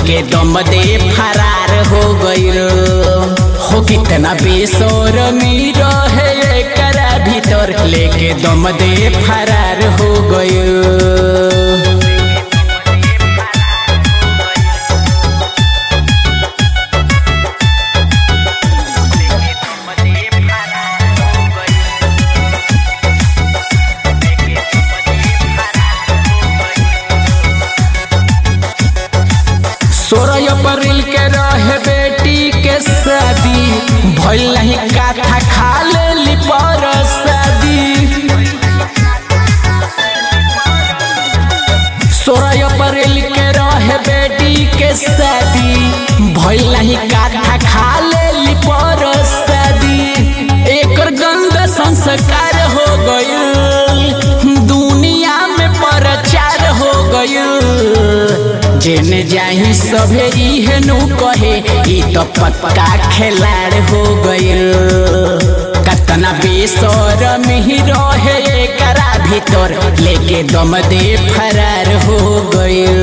लेके दम दे फरार हो गइल हो कितना बेसरमी रहे एकरा भीतर लेके दम दे फरार हो गइल सोलह अप्रैल के रहे बेटी के शादी भइल नहीं काथा खा लेली पर शादी सोलह अप्रैल के रहे बेटी के शादी भइल नहीं काथा खा लेली पर शादी एकर गंदा संस्कार हो गइल दुनिया में प्रचार हो गइल जेने जाही सभे इहे नु कहे ई तो पक्का खिलाड़ हो गइल कतना बेसरम ही रहे एकरा भीतर लेके दम दे फरार हो गइल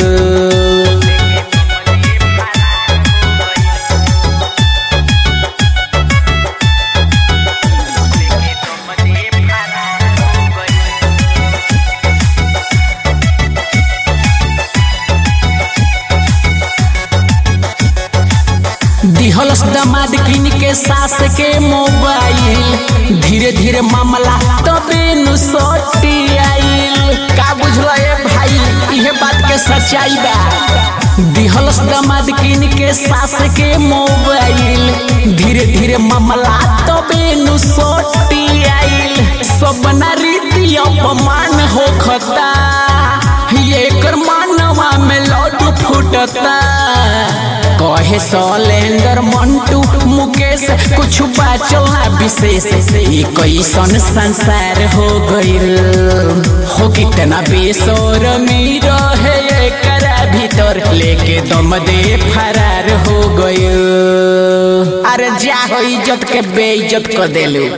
दिहलस दामाद किन के सास के मोबाइल धीरे धीरे मामला तबे नु सटी आइल का बुझल ए भाई इहे बात के सच्चाई बा दिहलस दामाद किन के सास के मोबाइल धीरे धीरे मामला तबे नु सटी आइल सब ना रीति अपमान होखता एकर मानवा में लड्डू फूटता कहे सलेंदर मंटू मुकेश कुछ बाचल ना विशेष ये कैसन संसार हो गइल हो कितना बेसरमी रहे एकरा भीतर लेके दम दे फरार हो गइल अरे जा हो इज्जत के बेइज्जत कर देलू